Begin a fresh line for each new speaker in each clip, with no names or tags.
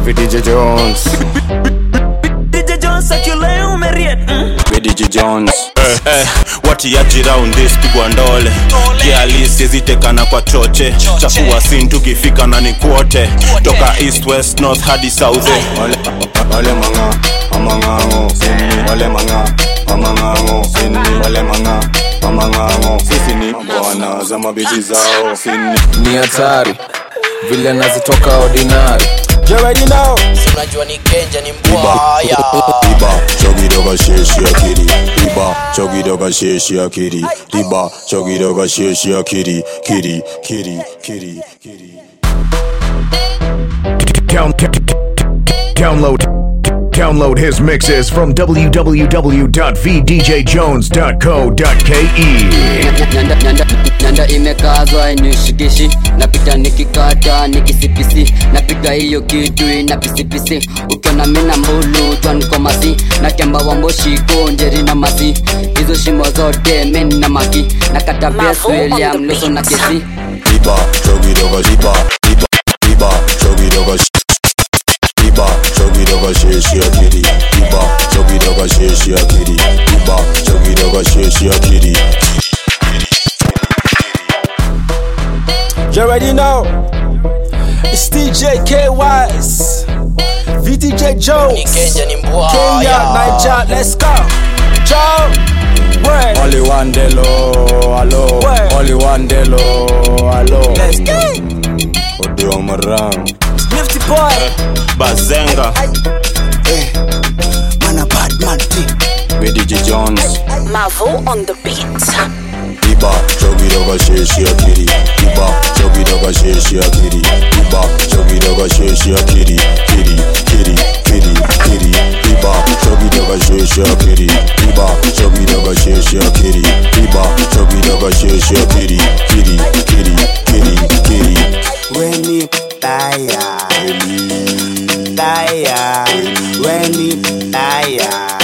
VDJ Jones
DJ Jones akileo umeriet mm.
VDJ Jones
eh, eh, watiaji round this pigwa ndole kialisi zitekana kwa choche chafua sin tukifika na ni kwote toka east west north hadi south eh.
wale wale manga amangango sini wale manga amangango sini wale manga amangango sisi ni bwana za mabiti zao sini
ni hatari vile nazitoka ordinary
unajua ni kenja ni mbwaya
Iba chogidoga sheshi akiri Iba chogidoga sheshi akiri Iba chogidoga sheshi akiri Kiri kiri kiri kiri
Down, download download his mixes from www.vdjjones.co.ke
nyanda, nyanda, nyanda imekazwa inishikishi napita nikikata nikisipisi napiga hiyo kitu ina pisipisi ukiona mina mbulu twankomasi na kemba wa mboshiko njeri na masi hizo shimo zote meni na maki na kata bes william luso na kesi
Iba chogidoga Iba Iba Iba chogidoga Iba chogidoga sheshi akiri Iba chogidoga sheshi akiri Iba chogidoga sheshi akiri
You already know It's DJ K-Wise VDJ
ni
Jones
kenja ni
Kenya,
mbwaya
Niger, let's go Joe Word
Only one delo, hello
Word.
Only one delo, hello
Let's go
Odio marang
Nifty boy
bazenga
VDJ Jones
Mavo on the beat.
Iba chogidoga sheshi akiri Iba chogidoga sheshi akiri Iba chogidoga sheshi akiri Kiri kiri kiri kiri Iba chogidoga sheshi akiri Iba chogidoga sheshi akiri Iba chogidoga sheshi akiri Kiri kiri kiri kiri
Weni taya Taya Weni taya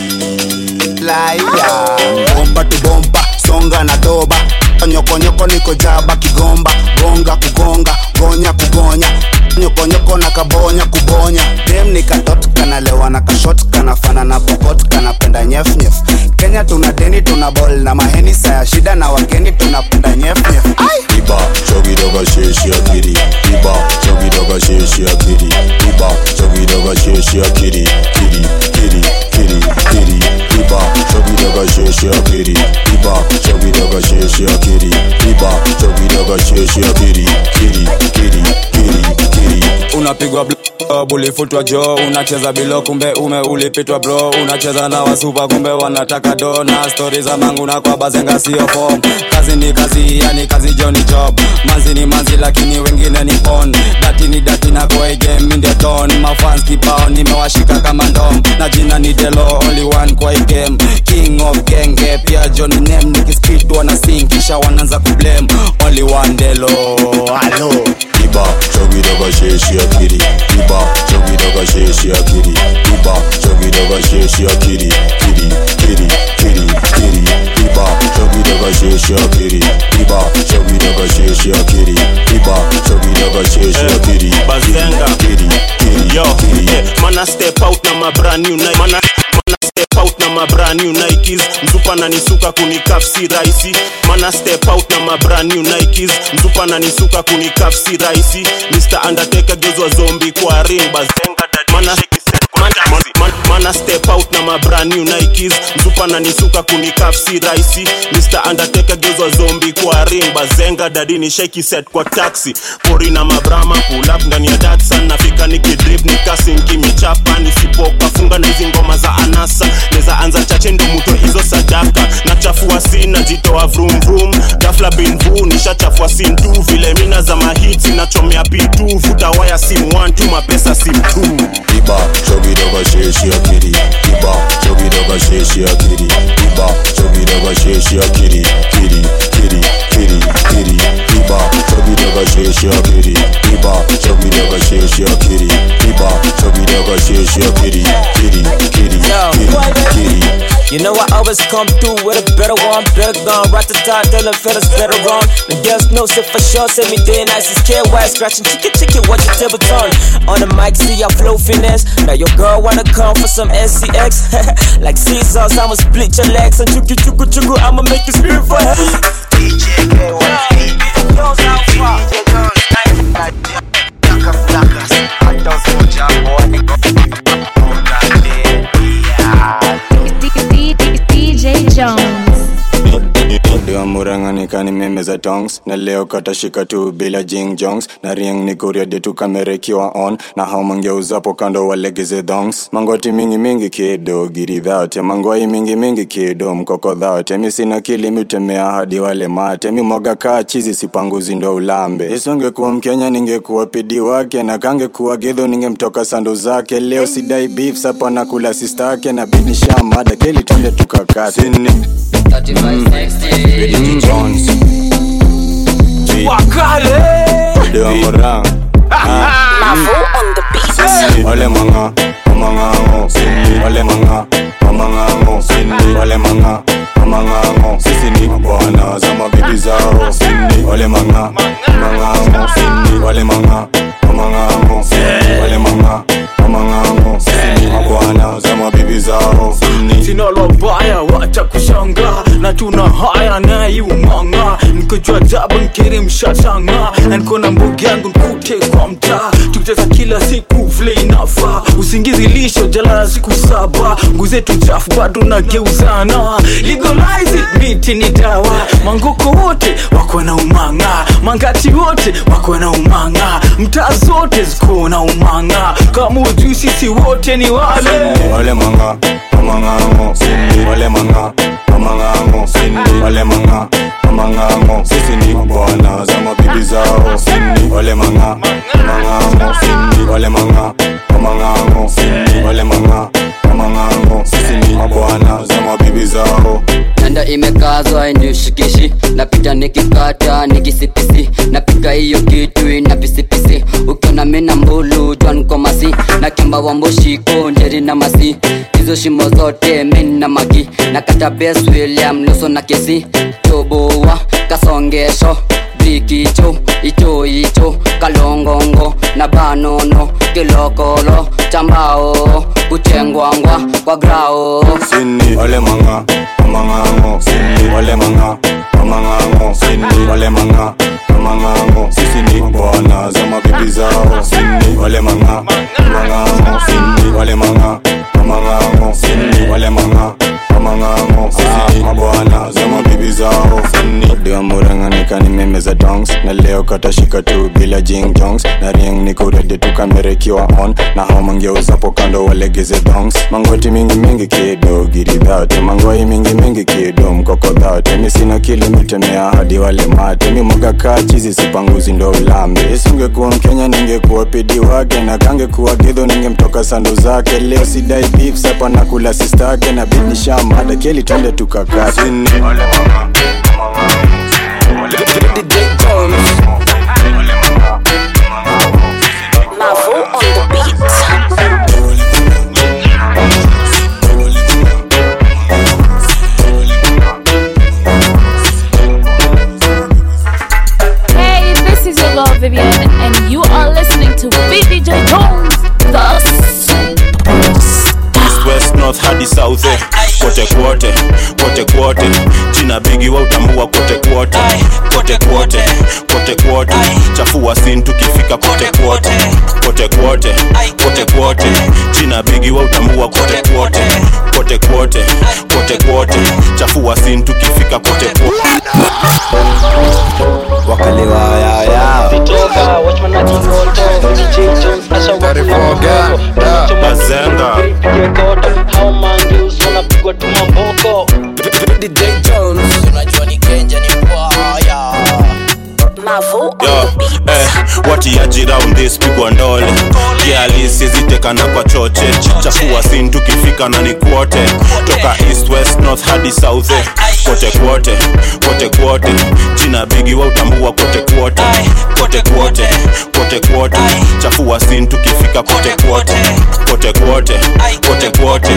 Laya Bomba tu bomba Songa na doba Nyokonyoko niko jaba kigomba Gonga kugonga Gonya kugonya Nyokonyoko na kabonya kubonya Dem ni katot kanalewa na kashot Kanafana na pokot kanapenda nyef nyef Kenya tuna deni tuna bol na maheni Saya shida na wageni tunapenda nyef nyef
Iba chogidoga sheshi akiri Iba chogidoga sheshi akiri Iba chogidoga sheshi akiri Kiri kiri kiri kiri Iba chogidoga sheshi akiri Iba chogidoga sheshi akiri Iba chogidoga sheshi akiri Kiri kiri kiri kiri
unapigwa blob ulifutwa jo unacheza bilo kumbe ume ulipitwa bro unacheza na wasupa kumbe wanataka do na stori za mangu na kwa bazenga sio form kazi ni kazi yani kazi jo ni job manzi ni manzi lakini wengine ni pon dati ni dati na kwa game in the ton mafans kibao nimewashika kama ndom na jina ni delo only one kwa hii game king of genge pia john name nikispit wana sing kisha wanaanza kublame only one delo halo
Iba chogidoga sheshi akiri Iba chogidoga sheshi akiri Iba chogidoga sheshi akiri Kiri kiri kiri kiri Iba chogidoga sheshi akiri Iba chogidoga sheshi akiri Iba chogidoga sheshi akiri
bazenga.
Kiri kiri
yo
kiri
yeah, mana step out na ma brand new Nike mana, mana step out na ma brand new Nikes mzupa na nisuka kunikafsi raisi mana step out na ma brand new Nikes mzupa na nisuka kunikafsi raisi Mr Undertaker gezwa zombi kwa ring bazenga dad mana Man, man, mana step out na ma brand new Nikes mzupa na nisuka kunikafsi raisi Mr Undertaker gezwa zombi kwa ring bazenga dadini shake set kwa taxi pori na mabrama pull up ndani ya Datsun nafika nikidrip nikasinki michapa nisipoka funga na hizi ngoma za anasa neza anza chache ndo muto hizo sadaka nachafua si najitoa vroom vroom gafla bin vu nishachafua sim tu vile mina za mahiti nachomea pitu vuta waya sim 1 tu mapesa sim 2
Iba chogidoga sheshi akiri Iba chogidoga sheshi akiri Iba chogidoga sheshi akiri Kiri kiri kiri kiri Iba chogidoga sheshi akiri Iba chogidoga sheshi akiri Iba chogidoga sheshi akiri Kiri kiri kiri kiri
You know I always come through with a better one, better gun. Right to start, tell them fellas better run. The girls know say for sure, say me day nice is care why scratching chicken chicken, watch your table turn. On the mic, see I flow finesse. Now your girl wanna come for some SCX. like Caesars, I'ma split your legs and chuku chuku chuku, I'ma make you scream for help. DJ
DJ Jones.
Diwa muranga nikani meme za tongs na leo katashika tu bila jing jongs na rieng ni kuria de tu kamera ikiwa on na hao mangeuzapo kando walegeze dongs mangoti mingi mingi kido giri dhate mangwai mingi mingi kido mkoko dhate mi sina kili mitemea hadi wale mate mi mwaga kaa chizi sipanguzi ndo ulambe isongekuwa mkenya ningekuwa pidi wake na kangekuwa gedho ningemtoka sando zake leo sidai beef sapa na kula sistake na bidnisha mada keli twende tukakate Sini. Billy Jones. Dewa Morang.
Mavo on the beat.
Ole manga, mamangango. Ole manga, mamangango. Ole manga, mamangango. Sisi ni bwana za mabibi zao. Ole manga, mamangango. Ole manga, mamangango. Ole manga, mamangango. Sisi ni bwana za mabibi zao.
sina lobaya wacha kushanga na tuna haya naiumanga nikojua jaba nkiri mshashanga na niko na mbogi yangu nkute kwa mtaa tukicheza kila siku vile inafaa usingizi lisho jalala siku saba nguzetu chafu bado nageuzana legalize it, miti ni dawa mangoko wote wako na umanga mangati wote wako na umanga mtaa zote ziko na umanga kama ujui sisi wote ni wale
Ole manga, mamangango. Ole manga, mamangango. Ole manga, mamangango. Sisi ni bwana za mabibi zao. Ole manga, mamangango. Ole manga, mamangango. Ole manga, mamangango. Sisi ni bwana za mabibi zao.
nanda imekazwa inishikishi napita nikikata nikisipisi napika hiyo kitu ina pisipisi ukiona mina mbulu jwankomasi na kemba wamboshiko njeri na masi hizo shimo zote mina magi na kata bes william loso na kesi toboa kasongesho bikicho icho icho kalongongo na banono kilokolo chambao kuchengwangwa kwa grao
Sini. Ole manga, mamangango. Ole manga, mamangango. Ole manga, mamangango. Sisi ni bwana za mabibi zao. Ole manga, mamangango. Ole manga, mamangango. Ole manga, mamangango. Sisi ni mabwana za mabibi zao. Diwa muranga nikani meme za dongs na leo katashika tu bila jing jongs na rieng niko ready tu kamera ikiwa on na hao mangeuzapo kando walegeze dongs mangoti mingi mingi kido giri dhate mangwai mingi mingi kido mkoko dhate mi sina kili mitemea hadi wale mate mi mwaga kaa chizi sipanguzi ndo ulambe isingekuwa mkenya ningekuwa pidi wake na kangekuwa gidho ningemtoka sando zake leo sidai beef sapa na kula sistake na bidnisha mada keli twende tukakate Ole mama.
Mavo on the beat.
Hey, this is your girl Vivian, and you are listening to VDJ Jones, the
east west north hadi south eh. kote kwote kote kwote jina bigi wa utambua kote kwote kote kwote kote kwote chafua sin tukifika kote kwote kote kwote kote kwote jina bigi wa utambua kote kwote kote kwote kote kwote chafua sin tukifika kote kwote
wakaliwa yaya
bazenga
unajua ni kenja ni mbwaya
Mavo on
Yo,
the beat.
eh, watiaji round this pigwa ndole kialisizitekana kwa choche chafua sin tukifika na ni kwote toka east west north hadi south eh. kote kwote kote kwote jina bigi wa utambua kote kwote kote kwote kote kwote chafua sin tukifika kote kwote kote kwote kote kwote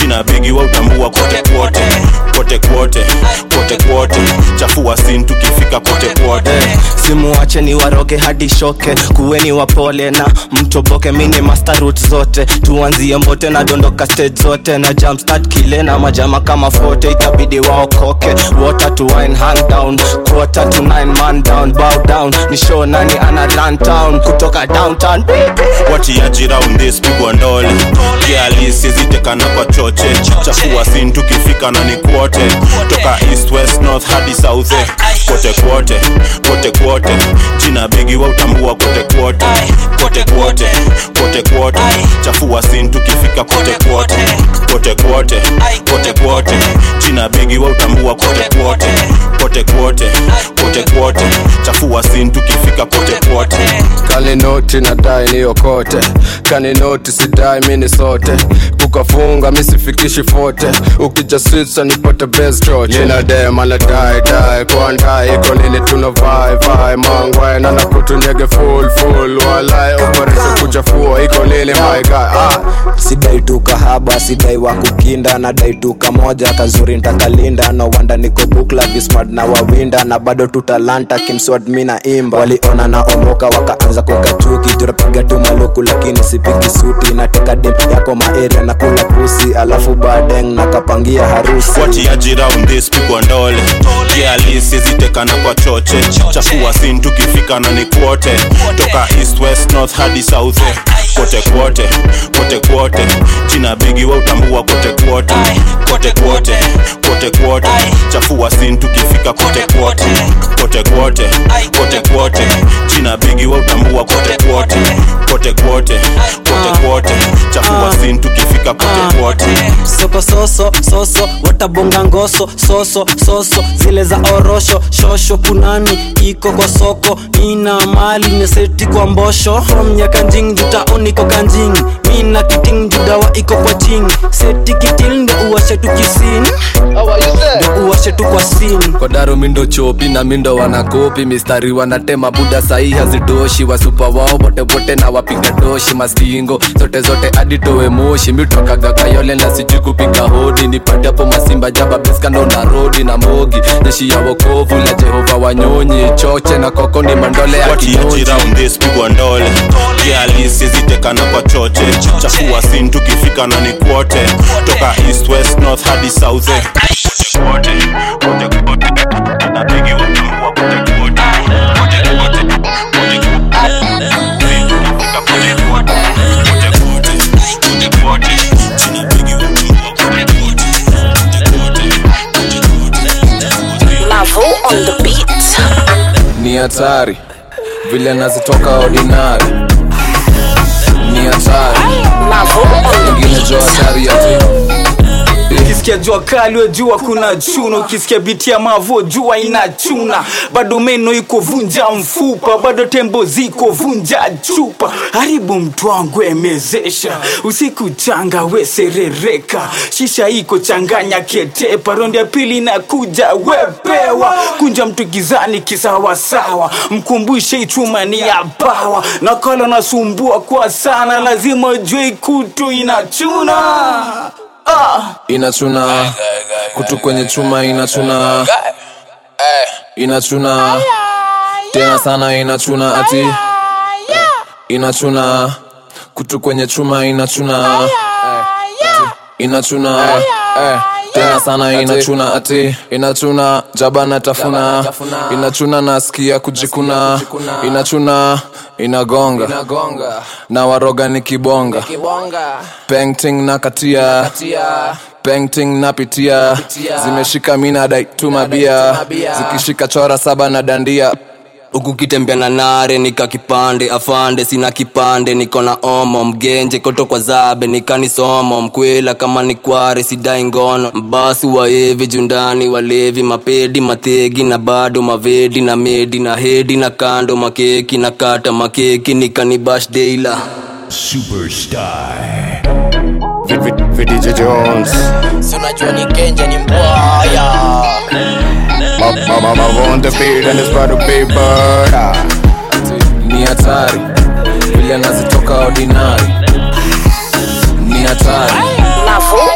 jina bigi wa utambua kote kwote kote kwote kote kwote chafua sin tukifika kote kwote
simuache ni waroge hadi shoke kuweni wapole na mtoboke mini master route zote tuanzie mbote na dondoka stage zote na jumpstart kile na majama kama fote itabidi waokoke water to wine hand down quarter to nine man down bow down ni show nani ana run town kutoka downtown
watiaji round this pigwa ndole kialisizitekana kwa choche chafua sin tukifika na ni kwote toka east west north hadi south eh. kote kwote kote kwote jina bigi wa utambua kote kwote kote kwote kote kwote chafua sin tukifika kote kwote kote kwote kote kwote jina bigi wa utambua kote kwote kote kwote kote kwote chafua sin tukifika kote kwote
kaninoti nadai niokote kaninoti sidai mini sote kukafunga misifikishi fote ukijasisa nipate bestroch inadema nadai dai kwandai iko nini tuna vai vai mangwae nana kutunyege full full walai operate kuchafua iko nini my guy ah.
sidai tu kahaba sidai wa kukinda nadai tu kamoja kazuri ntakalinda no wanda niko bukla vismart na wawinda na bado tutalanta kimswad mi na imba waliona na omoka wakaanza kuweka chuki turapiga tu maluku lakini sipigi suti nateka dem yako maeria na kula pusi alafu badeng nakapangia harusi
watiaji round this pigwa ndole kialisizitekana kwa choche chafua sin tukifika na ni kwote toka east west north hadi south eh. kote kwote kote kwote jina bigi wa utambua kote kwote kote kwote kote kwote chafua sin tukifika kote kwote kote kwote kote kwote jina bigi wa utambua kote kwote kote kwote kote kwote chafua sin tukifika kote kwote
soko soso soso watabonga ngoso soso soso zile za orosho shosho kunani iko kwa soko ina mali neseti kwa mbosho from nyakanjing jutaoniko kanjing mina kiting judawa iko kwa ching seti kitil ndo uwashe tu kisini ndo uwashe tu kwa sini
kodaro mindo chopi na mindo wanakopi mistari wanatema buda sahi hazitoshi wasupa wao botebote na wapiga doshi mastingo zote zote aditowe moshi mitokaga kayole na sijui kupiga hodi nipate hapo masimba jaba beskando na rodi na mogi jeshi ya wokovu la jehova wanyonyi choche na koko ni mandole ya
watiaji
kinyoji
round this pigwa ndole kialisizitekana kwa choche chafua sin tukifika na ni kwote toka east west north hadi south eh. kote kwote kote kwote na bigi wa utambua kote kwote kote kwote kote kwote sin tukifika kote kwote kote kwote kote kwote jina bigi wa utambua kote kwote
Mavo on the beat.
ni hatari vile nazitoka ordinary ni hatari
Mavo on the
ingine jo hatari ya tu
ukisikia jua kali we jua kuna chuna ukisikia biti ya mavo jua inachuna bado meno iko vunja mfupa bado tembo ziko vunja chupa haribu mtu wangu emezesha usiku changa weserereka shisha iko changanya ketepa rondi ya pili inakuja wepewa kunja mtu gizani kisawasawa mkumbushe ichuma ni ya pawa nakala nasumbua kwa sana lazima jue kutu inachuna ah.
inachuna kutu kwenye chuma inachuna inachuna tena sana inachuna ati inachuna kutu kwenye chuma inachuna inachuna eh, tena sana inachuna ati inachuna jaba natafuna inachuna nasikia kujikuna inachuna inagonga na waroga ni kibonga painting na katia painting napitia zimeshika mina daituma bia zikishika chora saba na dandia
huku kitembea na nare nika kipande afande sina kipande niko na omo mgenje koto kwa zabe nikanisomo mkwela kama ni kware sidai ngono mbasi waevi jundani walevi mapedi mategi na bado mavedi na medi na hedi na kando makeki na kata makeki nikanibash deila
Superstar.
VDJ Jones
si unajua ni kenja ni mbwaya
Mama mama on the beat and it's about to be murder
ni hatari vile nazitoka ordinary ni hatari
Mavo on the
ingine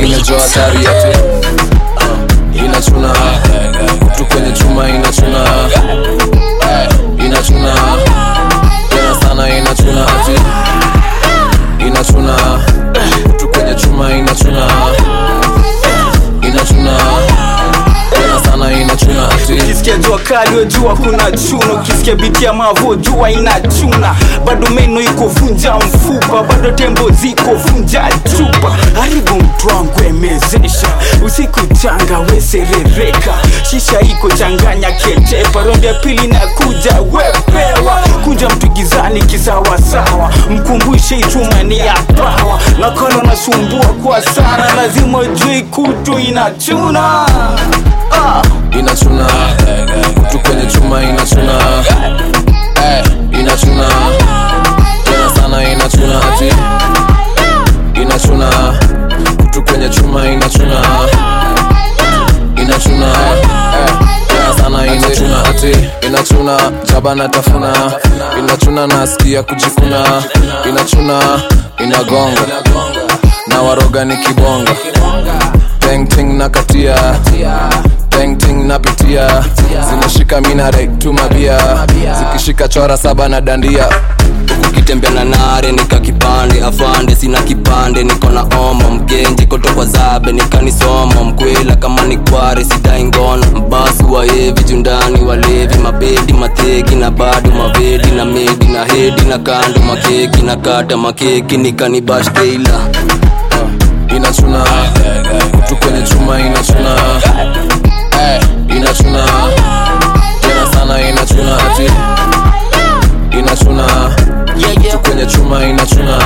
imejua hatari yate uh, inachuna kutu kwenye chuma inachuna Eh, inachuna tena sana inachuna ati inachuna kutu kwenye chuma inachuna inachuna tena sana inachuna ati
ukisikia jua kali wejua kuna chuna ukisikia biti ya mavo jua inachuna bado meno iko vunja mfupa bado tembo ziko vunja chupa haribu mtu wangu emezesha usiku changa weserereka shisha iko changanya ketepa rondi ya pili na kuja wepewa kunja mtu gizani kisawasawa mkumbushe ichuma ni ya pawa nakolo nasumbua kwa sana lazima ujui kutu inachuna ah.
inachuna kutu kwenye chuma inachuna Eh, inachuna tena sana inachuna ati inachuna kutu kwenye chuma inachuna inachuna Eh, tena sana inachuna ati inachuna jaba na tafuna inachuna nasikia kujikuna inachuna inagonga na waroga ni kibonga tengting na katia tengting napitia zinashika minare tumabia zikishika chora saba na dandia
ukitembea na nare nika kipande afande sina kipande niko na omo mgenji kotokwa zabe nikanisomo mkwela kama ni kware sidai ngono mbasi waevi jundani walevi mabedi mateki na bado mavedi na medi na hedi na kando makeki na kata makeki nikanibashteila
inachuna kutu kwenye chuma inachuna Eh, inachuna tena sana inachuna ati inachuna kutu kwenye chuma inachuna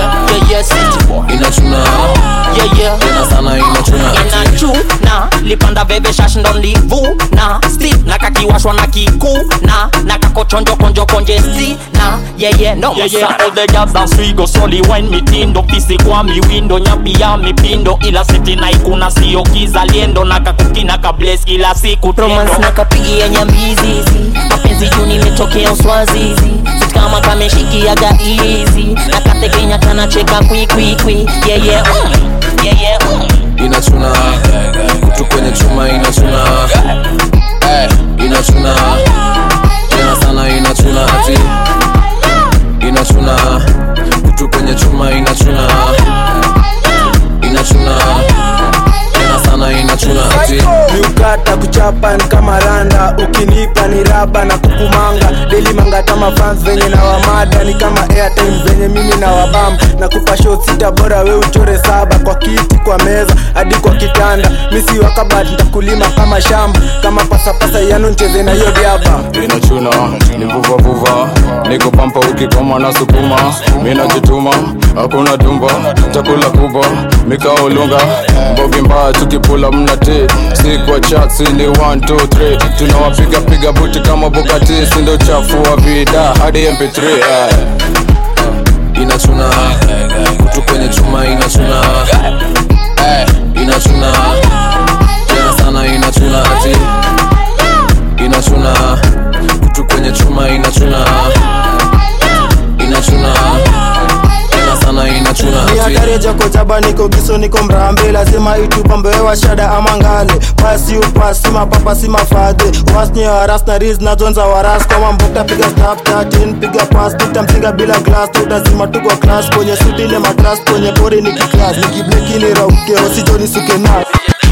inachuna tena sana inachuna ati
inachuna lipanda veve shash ndo livuna sti na kakiwashwa na kikuna na kakochonjo konjo konje sti na yeye no
Yeah, yeah, all the girls dance we go soli wine mitindo pisi kwa miwindo nyapi ya mipindo ila siti na ikuna sio kizaliendo na kakukina kables kila siku
romance na kapigia nyambizizi mapenzi juu nimetokea uswazizi Sit kama kameshikiaga izi na kategenya kanacheka kwikwikwi yeye mm, yeye mm.
inachuna kutu kwenye chuma inachuna Eh, inachuna tena sana inachuna ati inachuna kutu kwenye chuma inachuna inachuna tena sana inachuna ati
miukata kuchapa ni kama randa ukinipa ni raba na kukumanga deli mangata mafans venye na wamada ni kama airtime venye mimi na wabam na kupa shot sita bora we uchore saba kwa kiti kwa meza hadi kwa kitanda misi wakabat ntakulima kama shamba kama pasapasa yanu ncheze na hiyo diaba
inachuna ni vuvavuva niko pampa ukikoma na sukuma minajituma hakuna dumba chakula kubwa mikaolunga mbogi mbaya tukipula mnati si kwa chatsi ni 123 tunawapiga piga buti kama bukati sindo chafu wa vida hadi mp3 eh. inachuna kutu kwenye chuma inachuna Eh, inachuna tena sana inachuna ati inachuna kutu kwenye chuma inachuna inachuna tena sana inachuna ati
miakareja kojaba niko giso niko mrambe lazima itupambewa shada ama ngale pasi upasi mapapa si mafadhe wasnye waras na riz na zonza waras kama mbokta piga stap 13 piga pas tutampiga bila glass tutazima tuko class kwenye suti ile matras kwenye pori ni kiklas nikibleki ni rauke osijoni suke na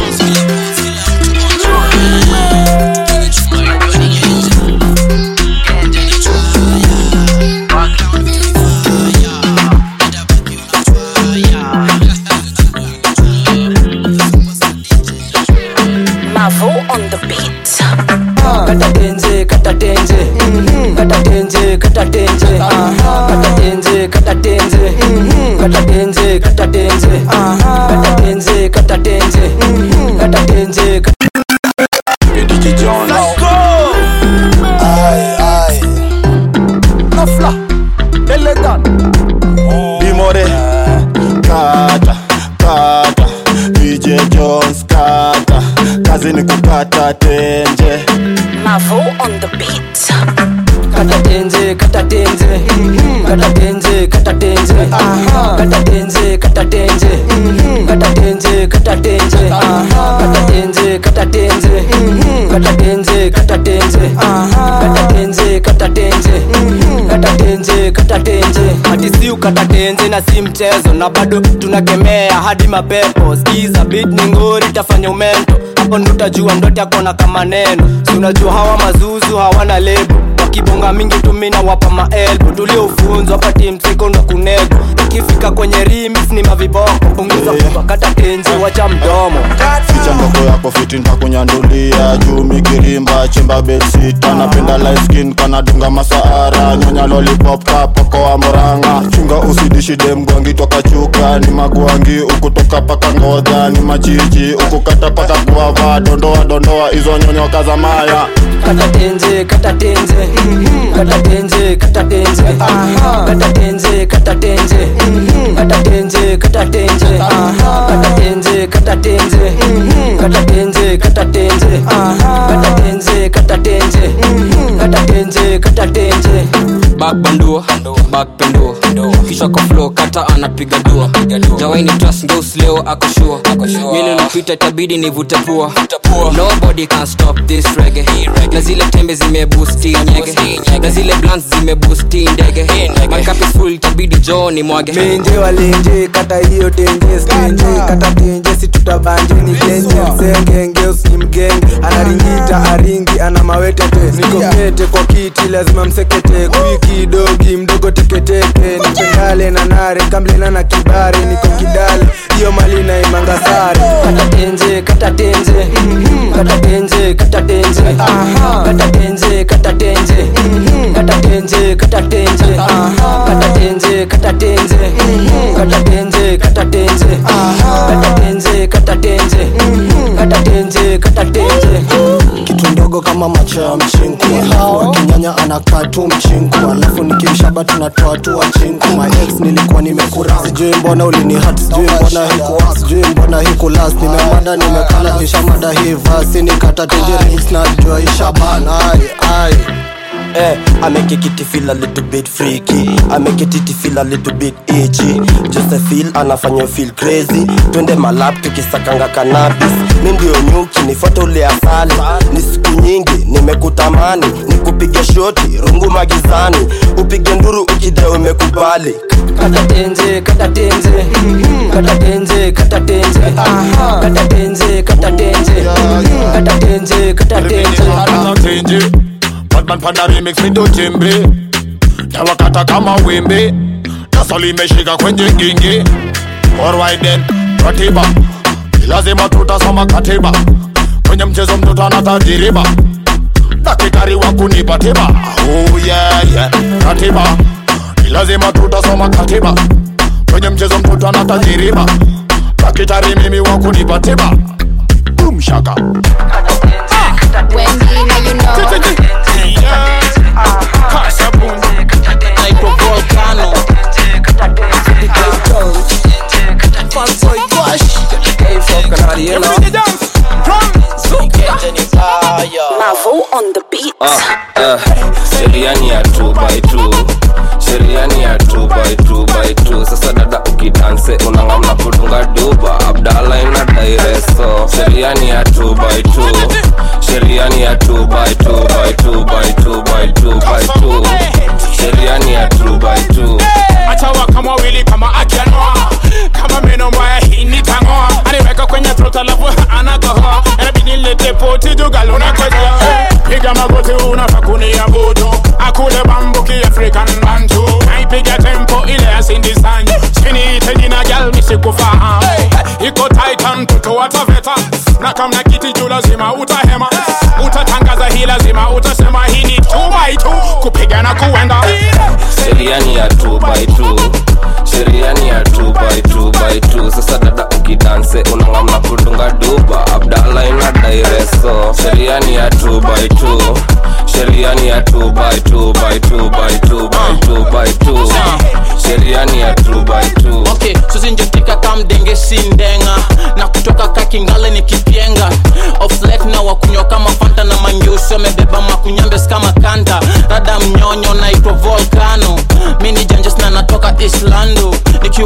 Mavo on the beat.
kata tenje kata tenje kata tenje kata tenje kata tenje kata tenje kata tenje kata tenje kata tenje kata tenje kata tenje
DJ John. Let's go. Aye, aye. Nafla. Elegant. Bimore. Kata, kata. DJ Jones kata. Kazi ni kukata tenje.
Mavo on the beat.
kata tenje kata tenje kata tenje kata tenje kata tenje kata tenje kata tenje kata kata tenje kata tenje kata tenje kata tenje kata tenje kata tenje hadi si ukata tenje na si mchezo na bado tunakemea hadi mapepo skiza bit ni ngori tafanya umento hapo ndo utajua ndote akona kama neno si unajua hawa mazuzu hawana lebo wakibonga mingi tumina wapa maelbo tuliofunzwa hapa timsiko ndo kunego ikifika kwenye rimis ni maviboko punguza kubwa kata tenje wacha mdomo
ficha ndogo yako fiti ntakunyandulia juu mikirimba chimba belsita napenda light skin kanadunga masaara nyonya lollipop kapoko wa moranga chunga usidishide mgwangi toka chuka ni magwangi ukutoka paka ngodha ni machichi ukukata paka kuava dondoa dondoa hizo nyonyo kazamaya
kata tenje kata tenje kata tenje kata tenje kata tenje kata tenje kata tenje kata tenje kata tenje kata tenje kata tenje kata tenje kata tenje kata tenje kata tenje kata tenje
bakbandua bakpendua kisha kwa flow kata anapiga dua jawaini trust ngeus leo akoshua mili napita itabidi nivute pua nobody can stop this reggae na zile tembe zimebusti nyege na zile blants zimebusti ndege my cup is full itabidi joo ni mwage
menje walenje kata hiyo tenje stenje kata tenje si tutabanje ni genje msenge ngeus ni mgenge anaringita aringi ana mawetete niko kete kwa kiti lazima msekete kwiki dogi mdogo teketeke nipengale na nare kamblena na kibare niko kidale hiyo mali na imanga sare
kata tenje kata tenje kata tenje kata tenje kata tenje kata tenje kata tenje kata tenje kata tenje kata tenje kata tenje kata tenje kata tenje kata tenje kata tenje kata tenje
kitu ndogo kama macho ya mchinku alafu akinyanya anakaa tu mchinku alafu nikimshaba tunatoa tu wachinku my ex nilikuwa nimekura sijui mbona ulini hat sijui mbona hiku sijui mbona hiku last nimemada nimekala nishamada hii vasi nikata tenjerings na jua ishabana ai ai
Eh, I make it kitty feel a little bit freaky I make it titty feel a little bit itchy Just a feel anafanya feel crazy Twende malap tukisakanga cannabis Mi ndio nyuki nifuate ule asali Ni siku nyingi nimekutamani Nikupige shoti rungu magizani Upige nduru ukide umekubali
kata tenje kata tenje kata tenje kata tenje kata tenje kata tenje kata tenje kata tenje
tenje Batman panda remix mindo jembe Tawakata kama wimbi Naso limeshika kwenye gingi Alright then, ratiba Lazima tutasoma katiba Kwenye mchezo mtoto anatajiriba Daktari wa kunipa tiba Oh yeah yeah, katiba Lazima tutasoma katiba Kwenye mchezo mtoto anatajiriba Daktari mimi wa kunipa tiba Boom shaka
Wendy, now you know.
Mavo on the beat.
sheria ni ya 2 by 2 sheria ni ya 2 by 2 by 2 sasa dada ukidanse unangamna kudunga duba abdala ina daireso sheria ni ya 2 by 2 sheria ni ya 2 by 2 by 2 by 2 by 2 by 2 sheria ni ya 2 by 2
achawa kama wili kama akianoa kama meno mbaya hii nitangoa aniweka kwenye trota lafu anakohoa inabidi nilete poti dugaluna kozoa piga magoti unafa kuniabudu akule bambu kiafrican bantu naipiga tempo ile ya Cindy Sanyu siniite jina gal misikufahamu iko titan mtoto wa taveta na kamna kiti juu lazima utahema utatangaza hii lazima utasema hii ni 2 by 2 kupigana kuenda
sheria ni ya 2 by 2 sheria ni ya 2 by 2 by 2 sasa dada ukidanse unangamna kudunga duba abdala ina daireso sheria ni ya 2 by 2 sheria ni ya 2 by 2 by 2 by 2 by 2 by 2 sheria ni ya 2 by 2
okay suzinjotika kamdenge sindenga na kutoka kakingale ni kipyenga oflet na wakunywa kama fanta na manyusi wamebeba makunyambes kama kanda rada mnyonyo naitwa volcano mini janjes na natoka islando nikiwa raima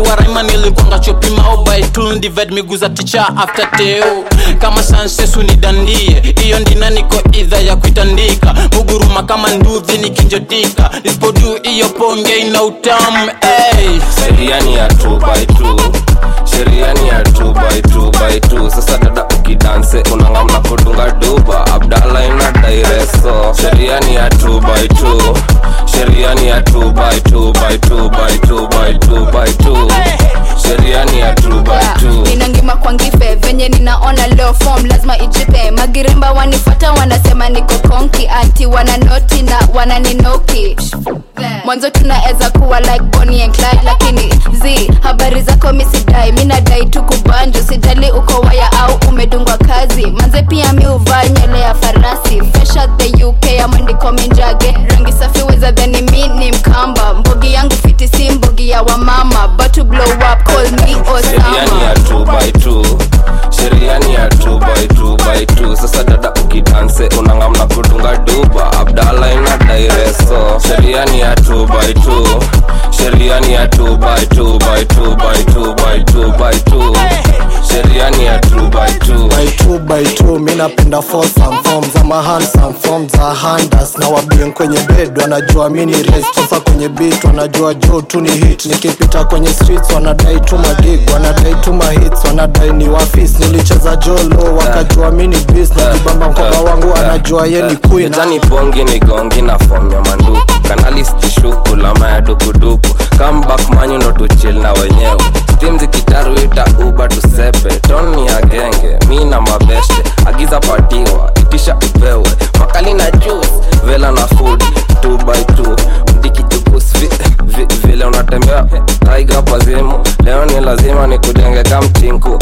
kama nilikwanga chopimao by two divide miguu za ticha after teo kama sansesu nidandie hiyo ndina niko idha ya kuitandika muguruma kama nduthi nikinjotika nisipodu hiyo ponge ina utamu hey.
sheria ni ya 2 by 2 sheria ni ya 2 by 2 by 2 sasa dada ukidanse unangamna kudunga duba abdala ina daireso sheria ni ya 2 by 2 sheria ni ya 2 by 2 by 2 by 2 by 2 by 2 sheria ni ya 2 by 2
ninangima kwa ngife venye ninaona leo form lazima ijipe magirimba wanifata wanasema niko konki ati wananoti na wananinoki mwanzo tunaweza kuwa like Bonnie and Clyde lakini z habari zako misidai mi nadai tu kubanjo sijali uko waya au umedungwa kazi manze pia mi uvaa nywele ya farasi fresh out the uk amandiko minjage rangi safi weza dhani mi ni mkamba mbogi yangu fiti si mbogi ya wamama but to blow up call me
sheria ni ya
osama
2 by 2 sheria ni ya 2 by 2 by 2 sasa dada ukidanse unangamna kudunga duba abdala ina daireso sheria ni ya 2 by 2 sheria ni ya 2 by 2 by 2 by 2 by 2 by 2 sheria ni ya 2 by 2
by two by two mi napenda fosam form za mahansam form za handas na wabien kwenye bed wanajua mi ni res sasa kwenye bit wanajua jo tu ni hit nikipita kwenye streets wanadai tu magig wanadai tu mahits wanadai ni wafis nilicheza jolo wakajua mi ni bis na kibamba mkoba wangu anajua ye ni queen
mejani bongi ni gongi na fom ya manduku kanalistishuku lama ya dukuduku comeback manyu ndo tuchil na wenyewe stim zikitaruita uba tusepe toni ya genge mi na mabeste agiza patiwa itisha upewe makali na juice vela na food 2 by 2 mdikichukus vi, vi, vile unatembea taiga pazimu leo ni lazima nikujenge kamchinku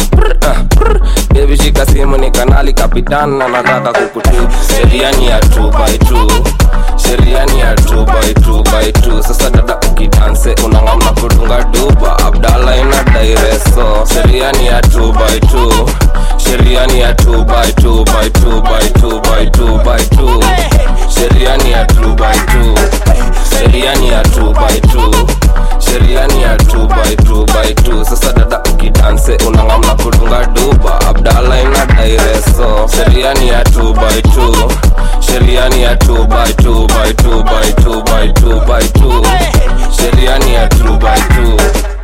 bebi shika simu ni kanali kapitan na nataka kukutu sheria ni ya 2 by 2 sheria ni ya 2 by 2 by 2 sasa dada ukidanse unangamna kudunga duba abdala ina daireso sheria ni ya 2 by 2 sheria ni ya 2 by 2 by 2 by 2 by 2 by 2 sheria ni ya 2 by 2 sheria ni ya 2 by 2 sheria ni ya 2 by 2 by 2 sasa dada ukidanse unangamna kudunga duba abdala ina daireso sheria ni ya 2 by 2 sheria ni ya 2 by 2 by 2 by 2 by 2 by 2 sheria ni ya 2 by 2